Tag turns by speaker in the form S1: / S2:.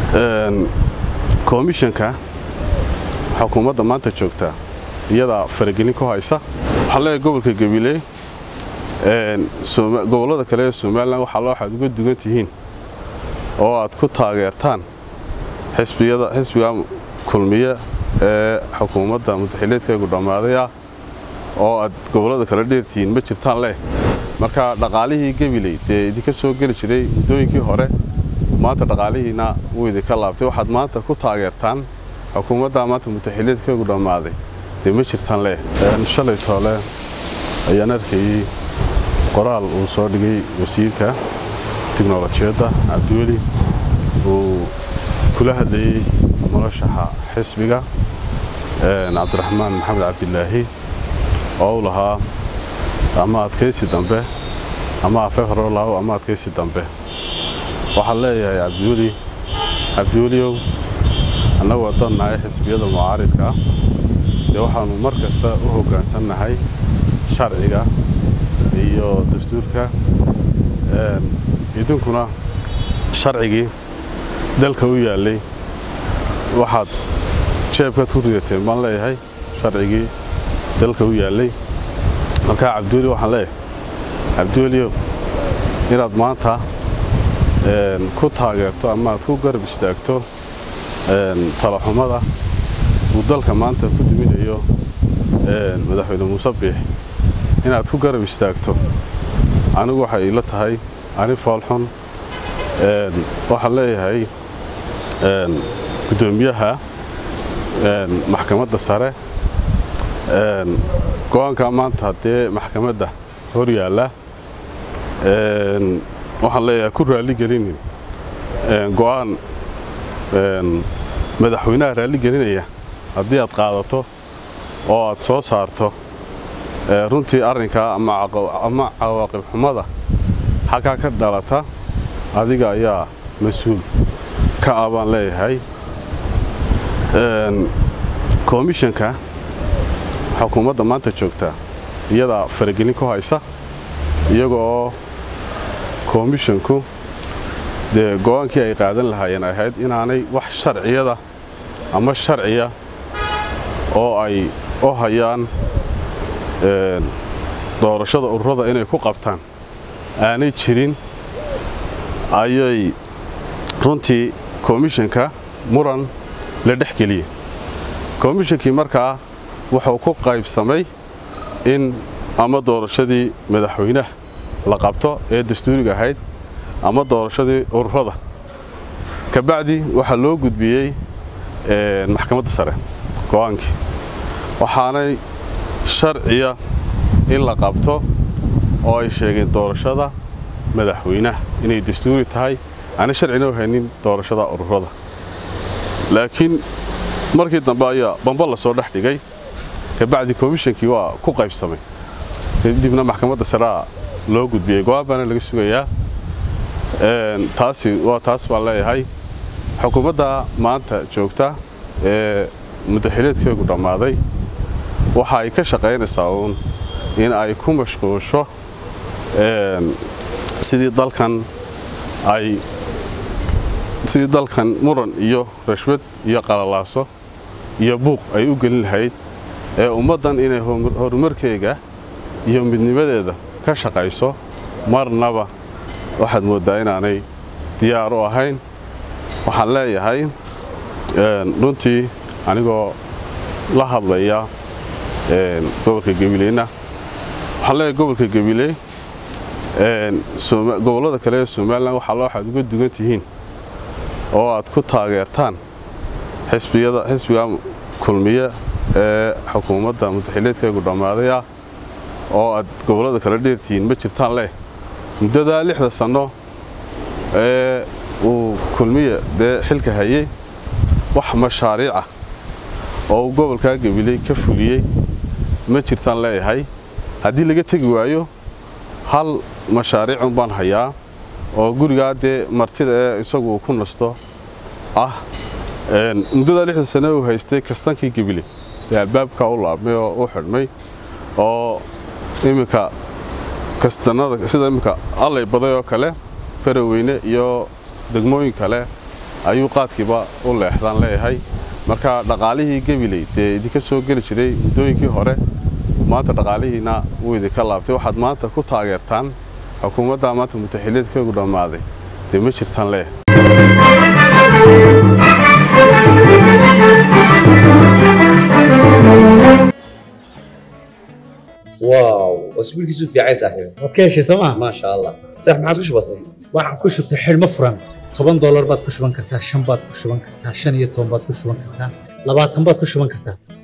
S1: komishanka xukuumadda maanta joogta iyadaa faragelin ku haysa waxaa leeyahay gobolka gabiley gobollada kale ee somalilan waxaa loo waxaad uga dugan tihiin oo aad ku taageertaan xisbiga kulmiye ee xukuumadda mudaxileedkaygu dhammaaday ah oo aad gobollada kale dheertihiin ma jirtaan leh marka dhaqaalihii gabiley dee idinka soo geli jiray muddooyinkii hore maanta dhaqaalihiina wuu idinka laabtay waxaad maanta ku taageertaan xukuumadda maanta mudaxileedkaygu dhammaaday dee ma jirtaan leh shalay toole ayaan arkayey qoraal uu soo dhigay wasiirka tiknolojiyadda cabdiweli uu kula hadlayey murashaxa xisbiga cabdiraxmaan maxamed cabdilaahi oo u lahaa ama adkaysi dambe ama afeefrolaw ama adkaysi dambe waxaan leeyahay cabdiweli cabdiweliow annagu haddaan nahay xisbiyada mucaaridka ah dee waxaannu mar kasta u hoggaansannahay sharciga iyo dastuurka idinkuna sharcigii dalka u yaallay waxaad jeebkaad ku ridateen baan leeyahay sharcigii dalka u yaallay markaa cabdiweli waxaan leeyahay cabdiweliow inaad maanta ku taageerto ama aad ku garab istaagto talaxumada uu dalka maanta ku duminayo madaxweyne muuse biix inaad ku garab istaagto anigu waxay ila tahay ani foolxun waxaan leeyahay guddoomiyaha maxkamadda sare go-aanka maanta haddee maxkamadda hor yaalla waxaan leeyahay ku raalligelinin go'aan madaxweynaha raalligelinaya haddii aad qaadato oo aad soo saarto runtii arrinkaa ama cawaaqib xumada xaggaa ka dhalata adiga ayaa mas-uul ka ah baan leeyahay komishanka xukuumadda maanta joogta iyadaa faragelin ku haysa iyagoo komishanku dee go-aankii ay qaadan lahaayeen ay ahayd inaanay wax sharciyada ama sharciya oo ay u hayaan doorashada ururada inay ku qabtaan aanay jirin ayay runtii komishanka muran la dhex geliyey komishankii markaa wuxuu ku qaybsamay in ama doorashadii madaxweynaha la qabto ee dastuuriga ahayd ama doorashadii ururada kabacdi waxaa loo gudbiyey maxkamadda sare go-aankii waxaanay sharciya in la qabto oo ay sheegeen doorashada madaxweynaha inay dastuuri tahay aanay sharcina u haynin doorashada ururada laakiin markii dambe ayaa bamba la soo dhex dhigay kabacdi komishankii waa ku qaybsamay kadibna maxkamadda sarea loo gudbiyey go-aan baana laga sugayaa taasi waa taas baan leeyahay xukuumadda maanta joogta ee mudaxileedkeegu dhammaaday waxa ay ka shaqaynaysaa uun in ay ku mashquusho sidii dalkan ay sidii dalkan muran iyo rashwad iyo qalalaaso iyo buuq ay u gelin lahayd ee ummaddan inay horumarkeega iyo midnimadeeda ka shaqayso marnaba waxaad mooddaa inaanay diyaar u ahayn waxaan leeyahay runtii anigoo la hadlaya gobolka gabileyna waxaan leeyahay gobolka gabiley gobollada kale ee somalilan waxaa loo waxaad uga dugan tihiin oo aad ku taageertaan xisbiga kulmiye ee xukuumadda mudaxileedkaygu dhammaaday ah oo aad gobollada kale dheertihiin ma jirtaan leh muddadaa lixda sanno ee uu kulmiye dee xilka hayey wax mashaariicah oo uu gobolkaa gabiley ka fuliyey ma jirtaan leeyahay haddii laga tegi waayo hal mashaariicun baan hayaa oo gurigaa dee martida ee isagu uu ku nasto ah muddadaa lixda sanne uu haystay kastankii gabiley dee albaabkaa u laabmay oo u xidhmay oo iminka kastanada sida iminka allay baday oo kale faraweyne iyo degmooyin kale ayuu qaadkiiba u leexdaan leeyahay marka dhaqaalihii gabiley dee idinka soo geli jiray muddooyinkii hore maanta dhaqaalihiina wuu idinka laabtay waxaad maanta ku taageertaan xukuumadda maanta mutaxiliedkeegu dhammaaday dee ma jirtaan leeyahay
S2: واو اسبوع كيسو في عايز صاحبي
S3: waad ka heshay sooma
S2: ما شاء الله صح ما عاد وش بصير
S3: waxaan ku shubtay xidhmo furan toban doolar baad ku shuban kartaa shan baad ku shuban kartaa shan iyo toban baad ku shuban kartaa labaatan baad ku shuban kartaa